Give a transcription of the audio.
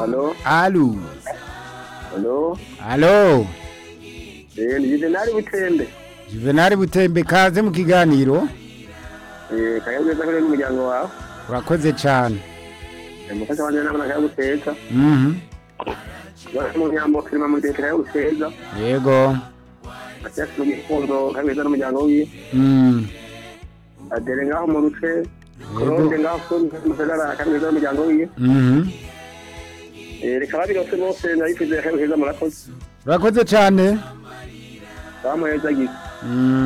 halo alu halo alo eh ni Juvenal Butembe juvenali butembe kaze mu kiganiro eh kayageza kuri n'umuryango wawe urakoze cyane umufasha wanjye nabona kayaguteka Mhm. bari mu nyambo kirima mu gihe kayaguteza yego acyasi mu gikondo kayageza n'umuryango wiwe Mm. adere ngaho mu ruce Yego. kurode ngaho kundi musagara kayageza n'umuryango wiwe Mhm. eh reka babirose bose ndabifuza kayageza murakoze urakoze cyane bamuheza gito Mm.